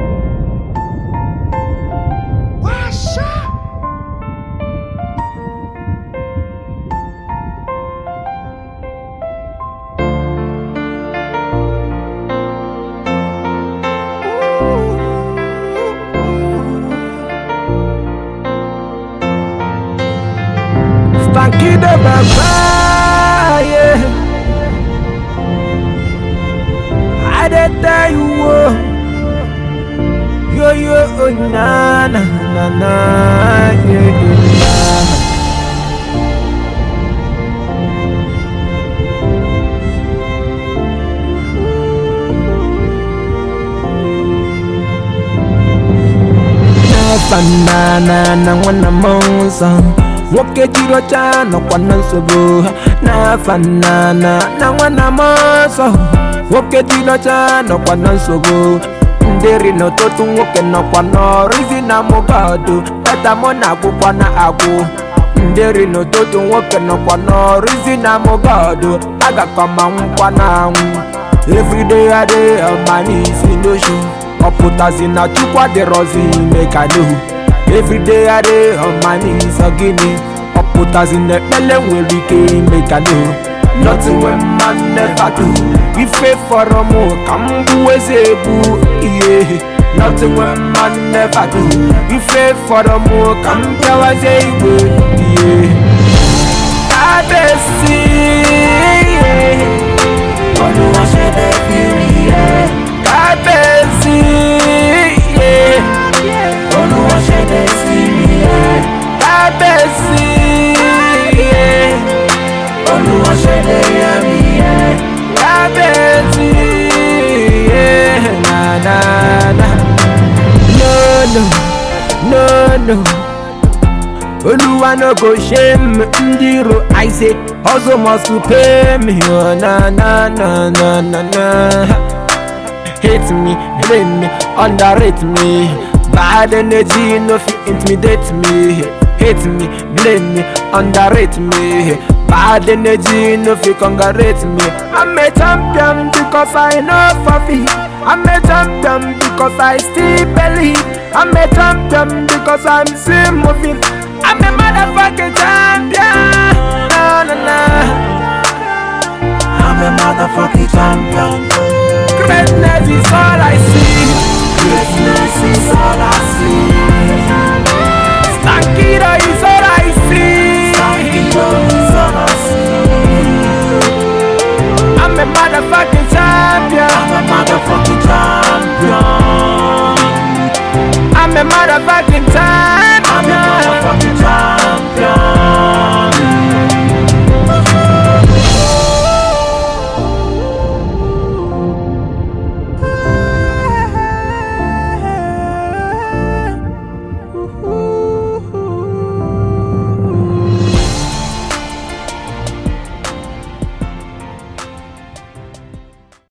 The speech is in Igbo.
Stanky the Baba, yeah. I did tell you, oh. yo yo, oh, na na na na, yeah, yeah. Nafanana na nwana monza nwoke jiri ọcha nọkwa na nsogbu na-afanana na nwana monza nwoke jiri ọcha nọkwa na nsogbu ndịri n'ụtụtụ nwoke nọkwa n'ọrụ izi na mụgọdụ peta mụ na agwụkwa na agwụ ndịri n'ụtụtụ nwoke nọkwa n'ọrụ izi na mụgọdụ agakọ ma nwụkwa na anwụ everyday I dey on my knees in the show ọ pụtazi na chukwu adịrọzi ime ka n'ohu everyday I dey on my knees ogini ọ pụtazi na ekpele nwere ike ime ka n'ohu nothing wey man never do ife fọrọ mụ ka m bụ eze egbu ihe nothing wey man never do ife fọrọ mụ ka m bịawazie igwe ihe abesi olúwa ṣe lè fi rí ẹ kábẹ́sì olúwa ṣe lè fi rí ẹ kábẹ́sì olúwa ṣe lè yẹ mí ẹ kábẹ́sì na na na no no no no. Oluwa no go shame ndị iro I say hustle must to pay me oh, na na na na na na Hate me, blame me, underrate me Bad energy no fit intimidate me Hate me, blame me, underrate me Bad energy no fit congratulate me I'm a champion because I know for me I'm a champion because I still believe I'm a champion because I'm still moving I'm a motherfucking champion. Na, na, na. I'm a motherfucking champion.